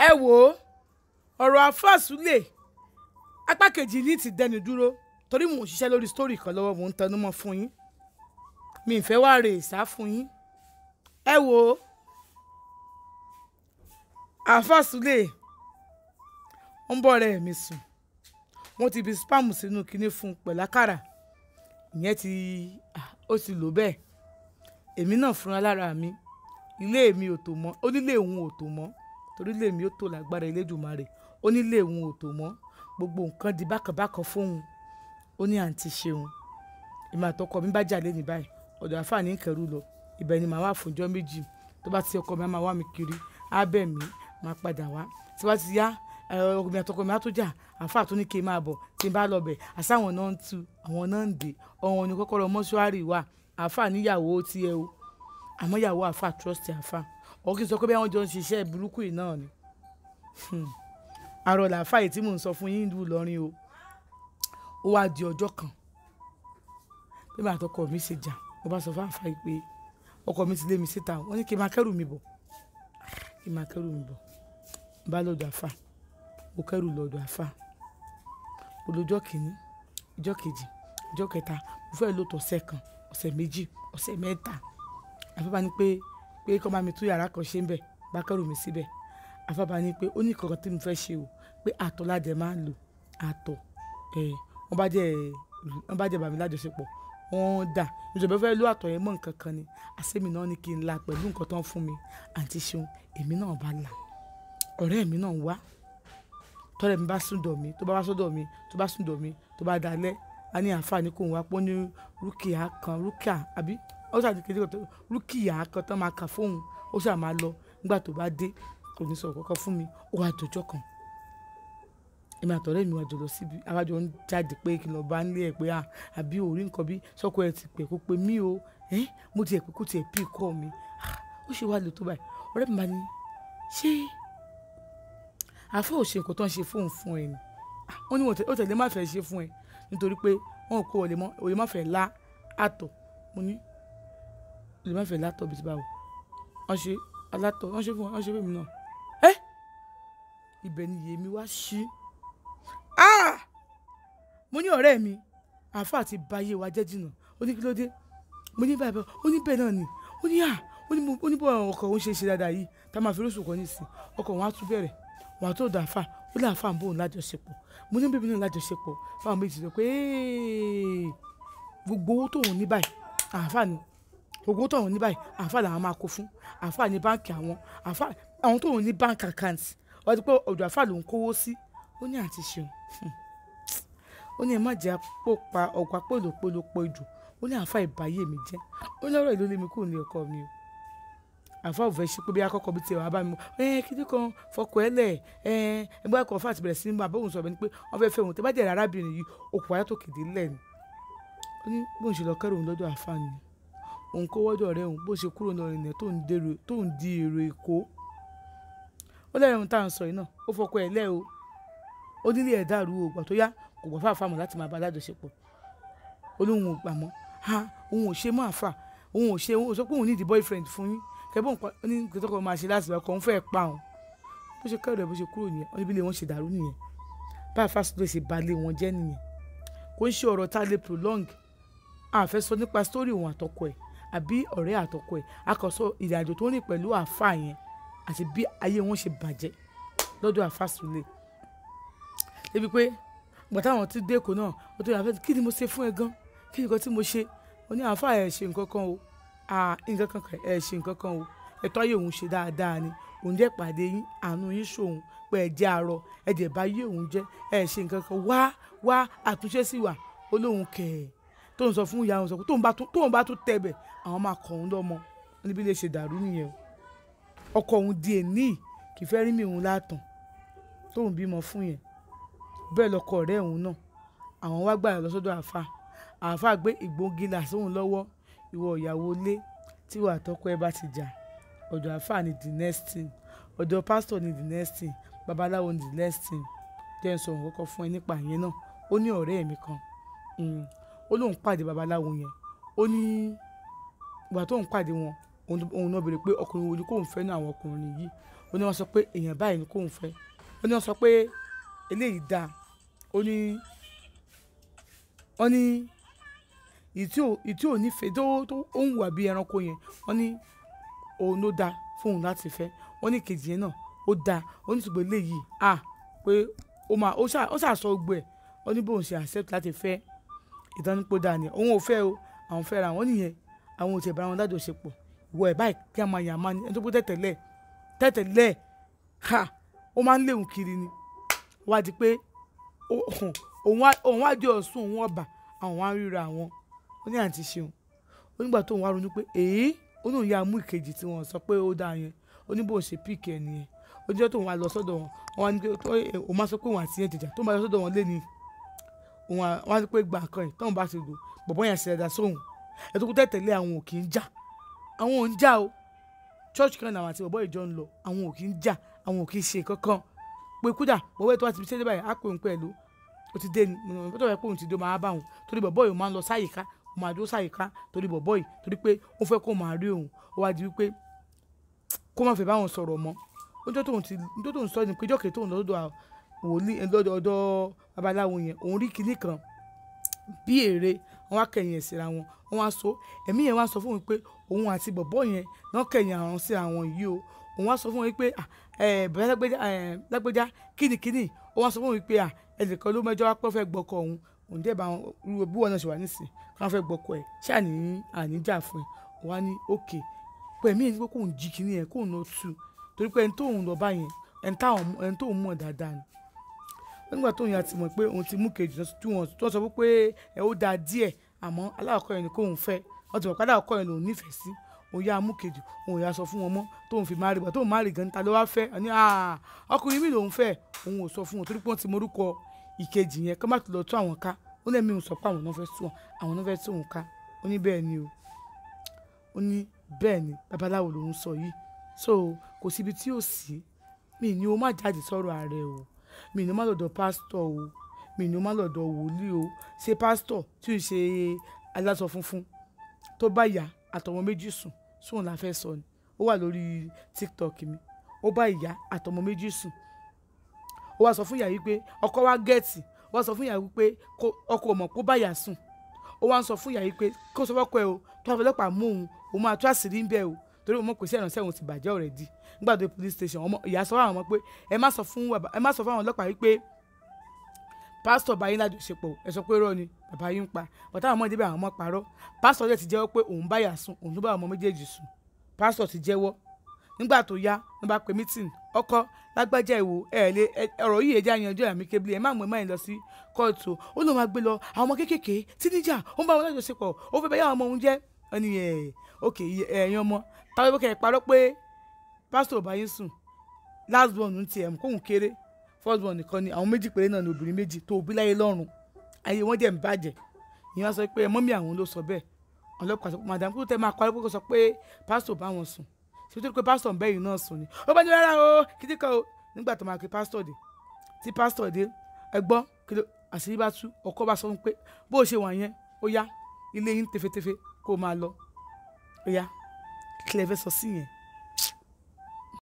ẹ wò ó ọ̀rọ̀ àfàsúlẹ̀ apá kejì ní ti dẹnu dúró torí mò ń ṣiṣẹ́ lórí sítórì kan lọ́wọ́ mò ń tẹnu mọ́ fún yín mi ì fẹ́ wá rè sá fún yín ẹ wò ó àfàsúlẹ̀ ń bọ̀ ọ̀rẹ́ mi sùn wọ́n ti fi spam sínú kinní fún un pẹ̀lú àkàrà ìyẹn ti ó ti lò bẹ́ẹ̀ èmi náà fúnra lára mi ilé mi ò tò mọ́ onílé òun ò tò mọ́ torí ilé mi ó tò lágbára Elédùmarè onílé òun ò tò mọ́ gbogbo nǹkan di bákanbákan fóun ó ní àǹtí ṣeun ìmọ̀ àtọkọ mi bá jà lé ní báyìí ọ̀dọ̀ àfààní ń kẹrù lọ ibẹ̀ ni màá wà fúnjọ́ méjì tó bá ti ọkọ mi á máa wá mi kiri á bẹ̀ mí máa padà wá tí wọ́n ti yá ọkọ mi àtọkọ mi á tó jà àfáà tó ní kí n máa bọ̀ tí n bá lọ bẹ̀ àsáwọn náà ń tu àwọn náà ń dè ọ̀hún ni kọ́kọ́rọ́ mọ́ṣúárì wà àfáà níyàwó tiẹ̀ o àmọ́ ìyàwó àfáà trust àfáà ọ̀hún kì í sọ pé bí àwọn jọ ń ṣiṣẹ́ burúkú yìí náà ni àrò làáfáà yìí tí mò ń sọ fún yín ìlú Ìlọrin o ó wá di ọjọ́ kan bí màá tọkọ mi ṣe jà mo bá sọ fún àfáà yìí pé ọkọ mi ti lé mi síta wọ́n ní kí n máa kẹ́rù mi bọ̀ kí n máa kẹ́rù mi bọ̀ n bá lọ́dọ̀ àfáà mo kẹ́rù lọ́dọ̀ àfáà olójọ́ kìíní ìjọ́ kejì ìjọ́ kẹta mo fẹ́ lò tó ọ̀sẹ̀ kan ọ̀sẹ̀ méjì ọ̀sẹ̀ mẹ́ta àfábá ní pé pé kọ́ bá mi tún yàrá kan ṣe ń bẹ̀ bá kẹ́rù mi síbẹ̀ àfábá ní pé ó ní kankan tí mo fẹ́ ṣe o pé àtọ̀ ládẹ máa ń lò àtọ̀ ẹ̀ wọ́n bá jẹ́ wọ́n bá jẹ́ bàmí lájọṣepọ̀ wọ́n dà ìjọba fẹ́ lò àtọ̀ yẹn mọ́ nǹkan kan ni àṣẹ́mi náà ní kí n la pẹ̀lú nǹkan tó ń fún mi àǹtí ṣeun èmi náà bá la ọ̀rẹ́ mi náà wá tọ́lẹ̀ mi bá sùn dọ̀ mí tó bá wá sọ́dọ̀ mi tó bá sùn dọ̀ mí tó bá dalẹ̀ a ní àǹfààní kò ń wá pọ́n ní rúkìá kan rúkìá àbí ó ṣàdí kejì kan tó rúkìá kan tán máa kà fóun ó ṣáà máa lọ nígbà tó bá dé kò ní sọ̀rọ̀ kankan fún mi ó wá dọjọ́ kan èmi àtọ̀rẹ́ mi wá jọ lọ síbi àwájọ ń jáde pé kí n lọ bá ń lé ẹ̀ pé àbí òrí nǹkan bí sọ́kọ ẹ̀ ti pè kó pe mí o mo ti ẹ̀ pé kó tiẹ̀ pí kọ́ mi ó ṣe wá lè tó báyìí ọ̀rẹ́ mi bá ní ṣé àfọ òṣè kò tán ṣe fóun fún ẹ ni wọn ní ó tẹ̀lé má fẹ́ ṣe fún ẹ nítorí pé wọn kò òye má fẹ́ lá àtọ̀ mo ní òye má fẹ́ látọ̀ bí ti báwo wọn ṣe alátọ̀ wọn ṣe fún wọn ṣe fún mi náà ẹ ibẹ̀ ni yèmí wá ṣí mo ní ọ̀rẹ́ mi àáfà àti báyé wa jẹ́ jìnnà ó ní kí ló dé mo ní báyìí ó ní bẹ́ẹ̀ náà ni ó ní à ó ní bọ́ ọkọ̀ òun ṣe ṣe dáadáa yìí tá a máa fi lóṣù kan nísìn ọkọ̀ òun á tún bẹ̀rẹ̀ wà tó dà fà ó lè àfà ń bò ń lájọṣepọ̀ mo ní bíbí náà lájọṣepọ̀ fáwọn méjì sọ pé gbogbo owó tóun ní báyìí àfà ni gbogbo owó tóun ní báyìí àfà làwọn máa kó fún àfà ní báǹkì àwọn àfà àwọn tóun ní bank account wọ́n ti pé ọ̀dọ̀ àfà ló ń kówó sí ó ní àti ṣeun ó ní ẹ má jẹ́ àpò pa ọ̀pọ̀ àpòlòpolòpọ̀ ìjù ó ní àfà ìbáyé mi jẹ́ ó ní ọ̀rọ̀ ìlú lé mi kúrò ní ọkọ mi o àfa ò fẹ́ ṣe pé bí akọ́kọ́ bí tiẹ̀ wá bá mi mọ́ ẹ kíndí kan fọkọ̀ ẹ lẹ̀ ẹ ẹgbẹ́ ẹ̀kọ́ fún àtìbẹ̀rẹ̀ sí ní bá bóun sọ̀rọ̀ ní pé wọ́n fẹ́ fẹ́ òun tó bá jẹ́ arábìnrin yìí òkú ayé tó kéde lẹ̀ ni ó ní bóun ṣe lọ kẹ́rù òun lọ́dọ̀ àfa ni òun kó wọ́dọ̀ rẹ̀ òun bó ṣe kúrò náà rìnà tó ń di èrò èkó ó lẹ́yìn ohun tá à ń sọ yìí náà ó fọkọ̀ ẹ̀ lẹ́ o ó nílé ẹ̀ dàrú o gbà tó yá kò gbọ́ fáfá mọ̀ láti máa bá alájọṣepọ̀ ó lóun ò gbà mọ́ ha òun ò ṣe mọ́ àfà òun ò ṣe òun ò sọ pé òun ní ìdí boyfriend fún yín kẹbọn nǹkan ní kẹtọ kan máa ṣe láti bá kan fẹ́ẹ́ pa òun bó ṣe kẹrù ẹ bó ṣe kúrò nìyẹn wọn níbi ilé wọn ṣe dàrú nìyẹn báyìí fásitì ṣe balẹ̀ wọn jẹ́ nìyẹn kò ń ṣe ọ̀rọ̀ tá a lè prolong àfẹ́ sọ nípa sítórì òun àtọkọ ẹ̀ àbí ọ̀rẹ́ àtọkọ ẹ̀ akọ̀sọ ìrìnàjò tó rìn pẹ̀lú àáfà yẹn àti bí ayé wọn ṣe bàjẹ́ lọ́dọ̀ àáfà Sule débi pé gbọ̀tà àwọn tí dé èkó náà ó tó yà fẹ́ kí ni mo ṣe fún ẹ gan kí ni nǹkan tí mo ṣe ó ní àáfà ẹ̀ ṣe nǹkan kan o nǹkan kan kẹ ẹ ṣe nǹkan kan o ẹ̀tọ́ ayé òun ṣe dáadáa ni òun jẹ́ pàdé yín àánú yín ṣòun pé ẹ jẹ́ arọ ẹ jẹ́ bá yé òun jẹ́ ẹ ṣe nǹkan kan wá wá àtúnṣe sí wà ó lóun kẹ̀ ẹ́ tóun sọ fún ìyá òun sọ pé tóun bá tún tẹ̀ bẹ̀ àwọn máa kọ̀ òun lọ́mọ níbi lè ṣe dàrú nìyẹn o ọkọ òun di èní kì í fẹ́ rí mi òun látàn tóun bímọ fún yẹn bẹ́ẹ̀ lọkọ ọ̀rẹ́ òun náà àwọn wá gbà lọ sọ́dọ̀ àáfà àáfà gbé ìgbógi là sóun lọ́wọ́ ìwọ ìyàwó ilé tí wàá tọkọ ẹ bá ti jà ọ̀dọ̀ àáfàá ni the next thing ọ̀dọ̀ pásítọ̀ ni the next thing babaláwo ni the next thing jẹ́ n sọ̀rọ̀ kọ́kọ́ fún ẹ nípa yẹn náà ó ní ọ̀rẹ́ mi kan ó lóun pàdé babaláwo yẹn ó ní ìgbà tóun pàdé wọn òun náà béèrè pé ọkùnrin wo ni kóun fẹ́ ní àwọn ọkùnrin yìí ó ó ní wọ́n sọ pé èèyàn báyìí ni kóun fẹ́ ó ní wọ́n sọ pé eléyìí dáa ó ní wọ́n ní ìtí ò ìtí ò nífẹ̀ẹ́ tó tó ó ń wà bí ẹranko yẹn wọ́n ní òun ló dáa fóun láti fẹ́ wọ́n ní kejì yẹn náà ó dáa ó ní ṣùgbọ́n eléyìí à pé ó máa ó ṣà ó ṣàṣọ gbogbo ẹ̀ ó ní bóun ṣe accept láti fẹ́ ìdánilpọ̀ dáa ni òun ò fẹ́ o àwọn fẹ́ ra àwọn nìyẹn àwọn ò tiẹ̀ bá wọn dájọ́ ṣe pọ̀ ìwọ ẹ̀ báyìí kí a máa yàn máa ní ẹni tó pé tẹ̀tẹ̀lẹ̀ tẹ̀tẹ̀lẹ̀ ha ó máa ń léwu kiri ni wá di pé ó- òun wá òun wá di ọ̀sùn òun ọba àwọn wá ń ríra àwọn ó ní àǹtí ṣeun ó nígbà tó òun wá ronú pé èyí ó ní òun yà mú ìkejì tí wọ́n sọ pé ó dáa yẹn ó ní bó ṣe píìkì ẹ̀ nìyẹn ó jẹ́ tóun wá lọ sọ́dọ̀ wọn wọn wá ní pé tó- ẹ, òun máa sọ pé òun àti yẹn jìjà tó máa lọ sọ́dọ̀ wọn lé ní òun á- wọ́n á ní pé gbà kan ẹ̀ tóun bá ti lò bọ̀bọ́ yẹn ṣe ẹ̀dá sóhun ẹ̀ tó kú tẹ̀tẹ̀lé àwọn ò kì í jà àwọn ò ń jà o church kan làwọn àti bọ̀bọ́ ìjọ ń lọ àwọn ò kì í jà àwọn ò kì í ṣe kankan pé kódà bọ̀bọ́ ètò àti ibiṣẹ́ dé báyìí á pè ń pẹ̀lú ó ti dé ni mo ní bọ́tọ̀ rẹ̀ pé òun ti dé máa bá òun torí bọ̀bọ́ yìí ó máa ń lọ sáyìíká ó máa dúró sáyìíká torí bọ̀bọ́ yìí torí pé ó fẹ́ kó máa rí òun ó wá di wípé kó má fẹ́ báwọn sọ̀rọ̀ mọ́ níjọ́ tóun ti níjọ́ tóun sọ ni pé jọ́kẹ́ tóun lọ́dọ̀ à- wòlíì ẹ̀, lọ́dọ̀ ọ̀dọ̀ babaláwo yẹn òun rí kinní kan bí èrè wọn wá kẹ̀yìn ẹ̀ síra wọn wọn wá so ẹ̀mí yẹn wá sọ fún mi pé òun àti bọ̀bọ́ yẹn náà kẹ̀yìn àwọn síra wọn yìí o òun wá sọ fún mi pé ah, ẹ bẹ̀rẹ̀ lágbẹ́já ẹ lágbẹ́já kínníkínní ó wá sọ fún mi pé à ẹnìkan ló mẹ́jọ wá pé ó fẹ́ gbọ́kọ òun òun dẹ̀ bá wọn irú bí wọn náà ṣe wà nísìn káwọn fẹ́ gbọ́kọ ẹ̀ ṣé àní àníjà fún ẹ òun wá ní òkè pé ẹ̀mí yẹn ti pé kóun jí kinní yẹn kóun lọ tú torí pé ẹni tóun lọ bá yẹn ẹni táwọn ẹni tóun mọ̀ dáadáa ni nígbà tóun yà ti mọ̀ pé òun ti mú kejì tí wọ́n tó sọ pé ẹ ó da díẹ̀ àmọ́ aláàkọ́ yẹn ni kóun fẹ́ wọ́n ti mọ̀ pé aláàkọ́ yẹn lòun nífẹ̀ẹ́ sí òun yà á mú kejì òun yà á sọ fún wọn mọ́ tóun fi máa rí bọ̀ tóun máa rí gan ta ló wá fẹ́ ọ ní "Ah, ọkùnrin mi lòun fẹ́ òun ò sọ fún wọn torí pé wọ́n ti morúkọ ìkejì yẹn kọ́ má ti lọ tún àwọn ká ó lẹ́mí òun sọ pé àwọn náà fẹ́ tún àwọn náà fẹ́ tún òun ká ó ní bẹ́ẹ̀ ni o ó ní bẹ́ẹ̀ ni babaláwo lòun sọ yìí so kò síbi tí ò sí mi ni o má jáde sọ̀rọ̀ ààrẹ o mi ni o má lọ́dọ̀ pásítọ̀ o mi ni o má lọ́dọ̀ wòlíì o ṣe pásítọ̀ tí ò ṣe aláṣọ funfun tó bá ìyá àtọmọ méjì sùn sóun la fẹ́ sọ ni ó wà lórí tiktok mi ó bá ìyá àtọmọ méjì sùn ó wá sọ fún ìyá yìí pé ọkọ wa gẹ̀ẹ́tì ó wá sọ fún ìyá yìí pé kó- ọkọ ò mọ̀ kó bá ìyá sùn ó wá ń sọ fún ìyá yìí pé kó sọ fọ́kọ ẹ o tó wàá fọlọ́pàá mú òun òun máa tú àṣírí ń bẹ̀ o torí òun mọ̀ pé sí ìrànṣẹ́ òun ti bàjẹ́ already nígbà tó dé police station ọmọ ìyá sọ fún àwọn ọmọ pé ẹ má sọ fún bàbá ẹ má sọ fún àwọn ọlọ́pàá yìí pé pásítọ̀ bá yín lájọṣepọ̀ ẹ sọ pé rọ ni bàbá yín ń pa bàtà àwọn ọmọ ìdíbẹ̀ àwọn ọmọ parọ́ pásítọ̀ dẹ̀ ti jẹ́wọ́ pé òun báyà sùn òun ló bá ọmọ méjèèjì sùn pásítọ̀ ti jẹ́wọ́ nígbà tó yá ló bá pe meeting ọkọ lágbájá ìwò ẹ lè ẹ- ọ̀rọ̀ yìí ẹjẹ àyànjọ àmì kébìlì ẹ má mú ẹ má yín lọ sí kóòtù ó lóun máa gbé lọ àwọn ọmọ kéékèèké tí níjà ó ń bá wọn lájọṣepọ̀ ó fẹ́ bá yá àwọn ọmọ òun jẹ́ ọ ní ẹ ok ẹ̀yin ọmọ táwọn ẹgbẹ́ kẹ́ parọ́ pé pásítọ̀ bá yín sùn last born ń tiẹ̀ mú kóhun kéré first born nìkan ni àwọn méjì péré náà ni obìnrin méjì tó òbí láyé lọ́rùn ayé wọn dẹ̀ ń bàjẹ́ ìyẹn wá sọ pé mọ́mí àwọn ló sọ bẹ́ẹ̀ ọlọ́pàá sọ pé madam kó tẹ máa parí pé kó sọ pé pásítọ̀ bá wọn sùn ṣé tó pé pásítọ̀ ń bẹ́yìn náà sùn ni ó bá ní rárá o kìdí kan o nígbà tó máa pe pásítọ̀ dé tí pásítọ̀ dé ẹ gbọ́ kí ló àṣírí bá tú ọkọ bá sọ fún pé bó o ṣe wà yẹn ó yá ilé yín tefetefe kó o máa lọ ó yá kí lẹ fẹ́ sọ sí yẹn